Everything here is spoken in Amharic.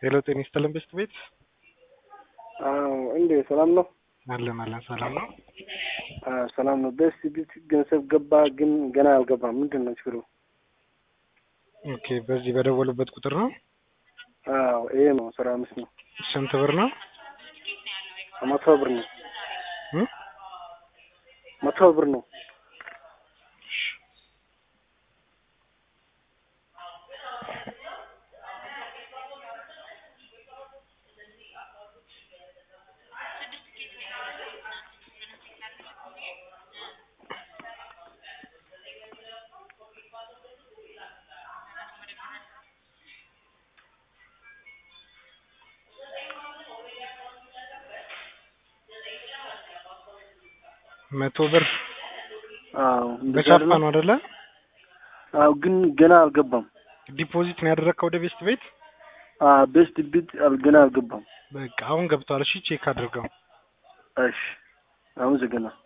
ሄሎ ጤና ይስጥልን ቤስት ቤት አዎ እንዴ ሰላም ነው? አለን አለን ሰላም ነው። አዎ ሰላም ነው። ቤስት ቤት ገንዘብ ገባ ግን ገና አልገባም። ምንድን ነው ችግሩ? ኦኬ በዚህ በደወሉበት ቁጥር ነው። አዎ ይሄ ነው አስራ አምስት ነው። ስንት ብር ነው? መቶ ብር ነው። እ? መቶ ብር ነው። መቶ ብር አዎ እንደዛ በቻፓ አይደለም? ነው አይደለ? አዎ ግን ገና አልገባም። ዲፖዚት ነው ያደረግከው ወደ ቤስት ቤት? አዎ ቤስት ቤት አል- ገና አልገባም። በቃ አሁን ገብቷል። እሺ ቼክ አድርገው። እሺ አመሰግናለሁ።